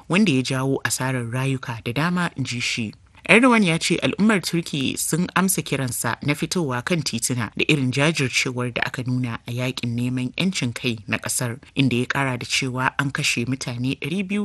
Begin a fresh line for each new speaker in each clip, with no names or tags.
wanda ya jawo asarar rayuka da dama in ji shi. Erdogan ya ce al'ummar Turki sun amsa kiransa na fitowa kan tituna da irin jajircewar da aka nuna a yakin neman 'yancin kai na kasar inda ya kara da cewa an kashe mutane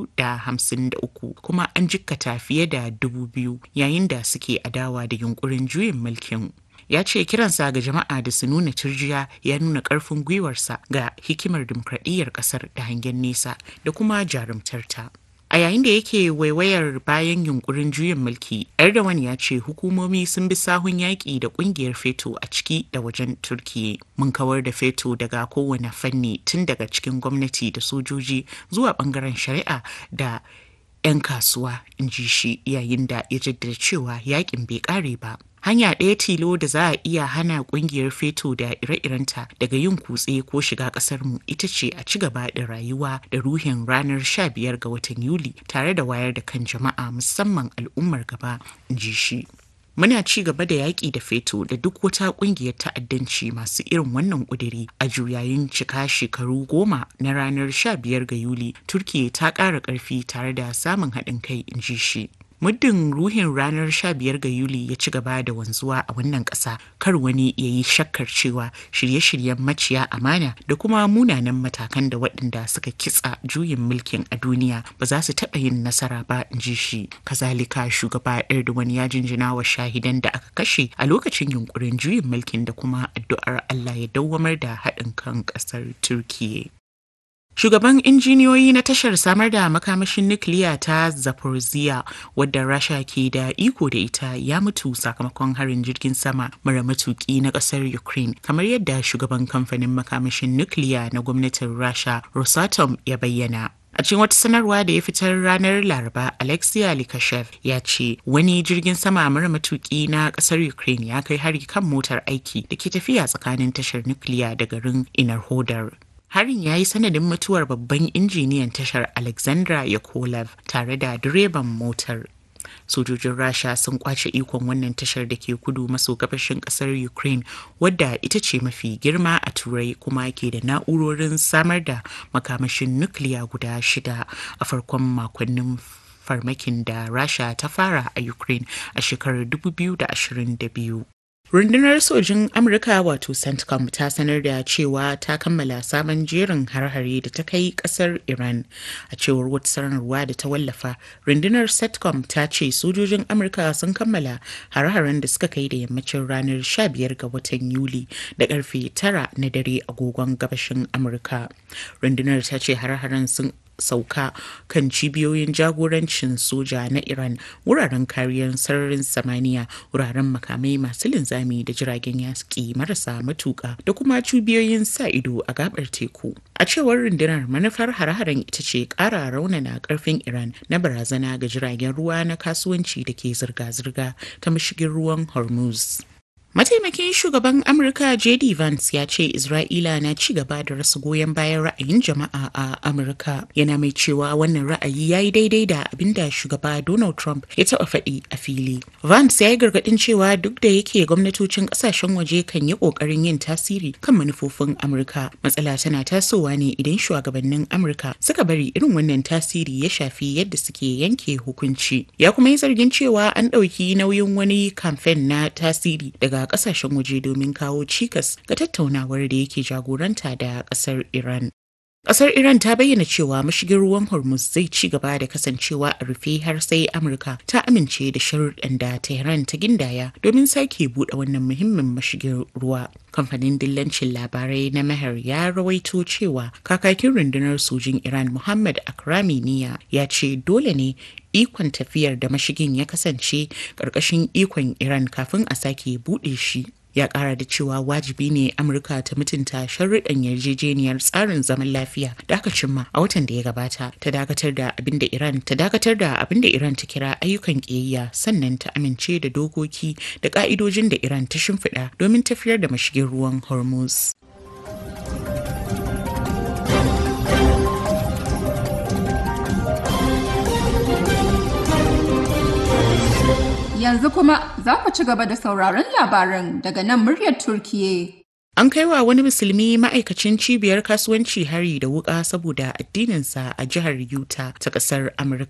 253 kuma an jikkata fiye da 2000 yayin da suke adawa da yunkurin juyin mulkin. ya ce kiransa ga jama'a da su nuna turjiya ya nuna karfin gwiwarsa ga hikimar dimokradiyyar kasar da hangen nesa da kuma jarumtarta. A yayin da yake waiwayar bayan yunkurin juyin mulki, Erdogan ya ce hukumomi sun bi sahun yaƙi da ƙungiyar feto a ciki da wajen Turkiyya. Mun kawar da feto daga kowane fanni tun daga cikin gwamnati da sojoji zuwa ɓangaren shari'a da 'yan kasuwa, in ji shi yayin da ya jaddada cewa yaƙin bai ƙare ba. hanya ɗaya tilo da za a iya hana ƙungiyar feto da ire-irenta daga yin kutse ko shiga ƙasarmu ita ce a ci gaba da rayuwa da ruhin ranar 15 ga watan yuli tare da wayar da kan jama'a musamman al'ummar gaba in ji shi Muna ci gaba da yaƙi da feto da duk wata ƙungiyar ta'addanci masu irin wannan ƙudiri a juyayin cika shekaru goma na ranar 15 ga Yuli, Turkiyya ta ƙara ƙarfi tare da samun haɗin kai in ji shi. muddin ruhin ranar 15 ga yuli ya ci gaba da wanzuwa a wannan ƙasa kar wani ya yi shakkar cewa shirye-shiryen maciya amana da kuma munanan matakan da waɗanda suka kitsa juyin mulkin a duniya ba za su taɓa yin nasara ba in ji shi kazalika shugaba erdogan ya jinjina wa shahidan da aka kashe a lokacin yunkurin juyin mulkin da kuma addu'ar allah ya dawwamar da haɗin kan ƙasar turkiyya Shugaban injiniyoyi na tashar samar da makamashin nukiliya ta Zaporizhia wadda Rasha ke da iko da ita ya mutu sakamakon harin jirgin sama mara matuki na kasar Ukraine kamar yadda shugaban kamfanin makamashin nukiliya na gwamnatin Rasha Rosatom ya bayyana. A cikin wata sanarwa da ya fitar ranar Laraba, Alexia Likashev ya ce wani jirgin sama mara matuki na kasar Ukraine ya kai hari kan motar aiki da ke tafiya tsakanin tashar nukiliya da garin Inarhodar. Harin ya yi sanadin mutuwar babban injiniyan tashar Alexandra Yakolev tare da direban motar. Sojojin Rasha sun kwace ikon wannan tashar da ke kudu maso gabashin kasar Ukraine wadda ita ce mafi girma a Turai kuma ke da na'urorin samar da makamashin nukiliya guda shida a farkon makonnin farmakin da Rasha ta fara a Ukraine a shekarar 2022. Rundunar sojin Amurka wato CENTCOM ta sanar da cewa ta kammala sabon jerin har-hare da ta kai kasar Iran. A cewar wata sanarwa da ta wallafa, rundunar CENTCOM ta ce sojojin Amurka sun kammala har-haren da suka kai da yammacin ranar 15 ga watan Yuli da karfe 9 na dare agogon gabashin Amurka. Rundunar ta ce har-haren sun sauka kan cibiyoyin jagorancin soja na Iran wuraren kariyar sararin samaniya wuraren makamai masu linzami da jiragen yaski marasa matuka da kuma cibiyoyin sa ido a gabar teku. A cewar rundunar manufar hare-haren ita ce ƙara raunana ƙarfin Iran na barazana ga jiragen ruwa na kasuwanci da ke zirga-zirga ta mashigin ruwan Hormuz. Mataimakin shugaban Amurka JD Vance ya ce Isra'ila na ci gaba da rasa goyon bayan ra'ayin jama'a a Amurka. Yana mai cewa wannan ra'ayi ya yi daidai da abin da shugaba Donald Trump ya taɓa faɗi a fili. Vance ya yi gargaɗin cewa duk da yake gwamnatocin ƙasashen waje kan yi ƙoƙarin yin tasiri kan manufofin Amurka. Matsala tana tasowa ne idan shugabannin Amurka suka bari irin wannan tasiri ya shafi yadda suke yanke hukunci. Ya kuma yi zargin cewa an ɗauki nauyin wani kamfen na tasiri daga kasashen waje domin kawo cikas ga tattaunawar da yake jagoranta da kasar Iran. Kasar Iran ta bayyana cewa mashigin ruwan Hormuz zai ci gaba da kasancewa a rufe har sai Amurka ta amince da sharuɗan da Tehran ta gindaya domin sake buɗe wannan muhimmin mashigin ruwa. Kamfanin dillancin labarai na Meher ya rawaito cewa kakakin rundunar sojin Iran Muhammad Akrami Niya ya ce dole ne ikon tafiyar da mashigin ya kasance ƙarƙashin ikon Iran kafin a sake buɗe shi. ya kara da cewa wajibi ne amurka ta mutunta sharruɗan yarjejeniyar tsarin zaman lafiya da aka cimma a watan da ya gabata ta dakatar da abin da iran ta dakatar da abin da iran ta kira ayyukan ƙiyayya sannan ta amince da dokoki da ka'idojin da iran ta shimfiɗa domin tafiyar da mashigin ruwan hormuz
Yanzu kuma za ku ci gaba da sauraron labaran daga nan muryar Turkiye.
An kai wa wani musulmi ma'aikacin cibiyar kasuwanci hari da wuka saboda addininsa a jihar Utah ta ƙasar Amurka.